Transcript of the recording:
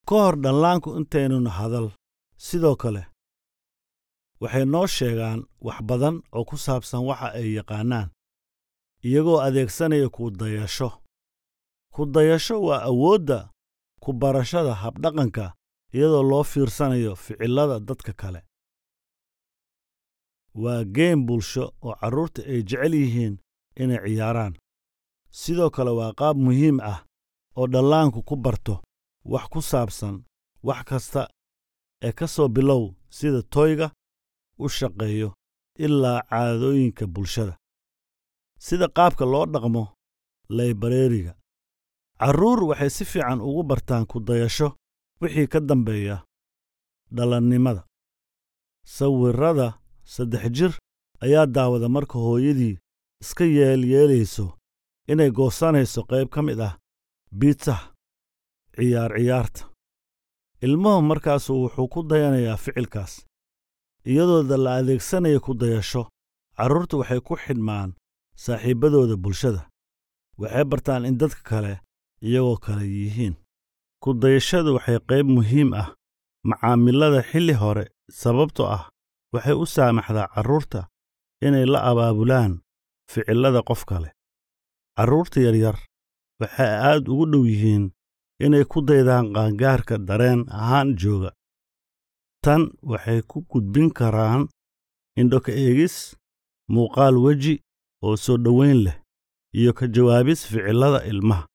ka hor dhallaanku intaynun hadal sidoo kale waxay noo sheegaan wax badan oo ku saabsan waxa ay yaqaannaan iyagoo adeegsanaya ku dayasho ku dayasho waa awoodda ku barashada habdhaqanka iyadoo loo fiirsanayo ficillada dadka kale waa geem bulsho oo carruurta ay jecel yihiin inay ciyaaraan sidoo kale waa qaab muhiim ah oo dhallaanku ku barto wax ku saabsan wax kasta ee ka soo bilow sida toyga u shaqeeyo ilaa caadooyinka bulshada sida qaabka loo dhaqmo laybareeriga carruur waxay si fiican ugu bartaan ku dayasho wixii ka dambeeya dhalannimada sawirrada saddex jir ayaa daawada marka hooyadii iska yeelyeelayso inay goosanayso qayb ka mid ah biitsaha ciyaar ciyaarta ilmuhu markaasu wuxuu ku dayanayaa ficilkaas iyadooda la adeegsanaya ku dayasho carruurtu waxay ku xidhmaan saaxiibbadooda bulshada waxay bartaan in dadka kale iyagoo kale yihiin ku dayashadu waxay qayb muhiim ah macaamilada xilli hore sababtoo ah waxay u saamaxdaa carruurta inay la abaabulaan ficillada qof kale carruurta yaryar waxay aad ugu dhow yihiin inay ku daydaan qaangaarka dareen ahaan jooga tan waxay ku gudbin karaan indhoka eegis muuqaal weji oo soo dhowayn leh iyo ka jawaabis ficillada ilmaha